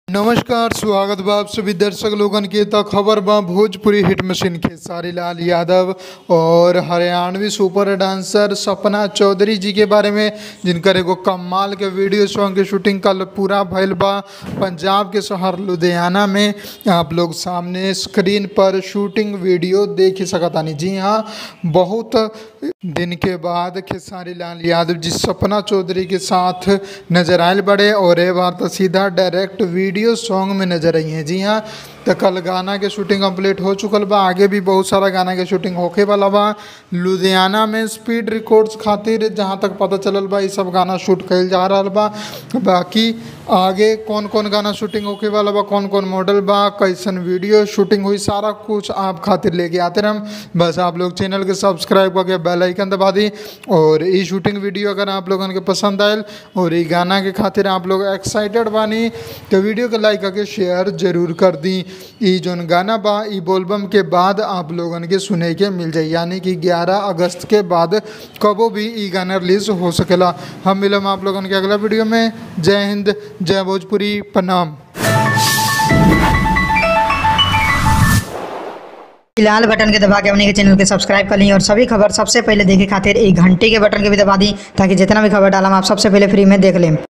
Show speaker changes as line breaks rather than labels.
नमस्कार स्वागत बा आप सभी दर्शक लोगन के त खबर बा भोजपुरी हिट मशीन के सारी लाल यादव और हरियाणवी सुपर डांसर सपना चौधरी जी के बारे में जिनकर एगो कमाल के वीडियो सॉन्ग के शूटिंग कल पूरा भइल बा पंजाब के शहर लुधियाना में आप लोग सामने स्क्रीन पर शूटिंग वीडियो देख ही सकतानी जी हाँ बहुत दिन के बाद खेसारी लाल यादव जी सपना चौधरी के साथ नजर आयल बड़े और ये बार तो सीधा डायरेक्ट वीडियो सॉन्ग में नजर आई हैं जी हाँ तो कल गाना के शूटिंग कंप्लीट हो चुकल बा आगे भी बहुत सारा गाना के शूटिंग होके वाला बा लुधियाना में स्पीड रिकॉर्ड्स खातिर जहाँ तक पता चलल बा ये सब गाना शूट कइल जा रहा बा बाकी आगे कौन कौन गाना शूटिंग होके वाला बा कौन कौन मॉडल बा कैसन वीडियो शूटिंग हुई सारा कुछ आप खातिर लेके आते रहम बस आप लोग चैनल के सब्सक्राइब करके बेल आइकन दबा दी और ये शूटिंग वीडियो अगर आप लोगन के पसंद आयल और ये गाना के खातिर आप लोग एक्साइटेड बानी तो वीडियो के लाइक करके शेयर जरूर कर दी ई जोन गाना बा ई बोलबम के बाद आप लोगन के सुने के मिल जाई यानी कि 11 अगस्त के बाद कबो भी ई गाना रिलीज हो सकेला हम मिलम आप लोगन के अगला वीडियो में जय हिंद जय भोजपुरी प्रणाम
लाल बटन के दबा के अपने के चैनल के सब्सक्राइब कर ली और सभी खबर सबसे पहले देखे खातिर एक घंटे के बटन के भी दबा दी ताकि जितना भी खबर डालम आप सबसे पहले फ्री में देख लें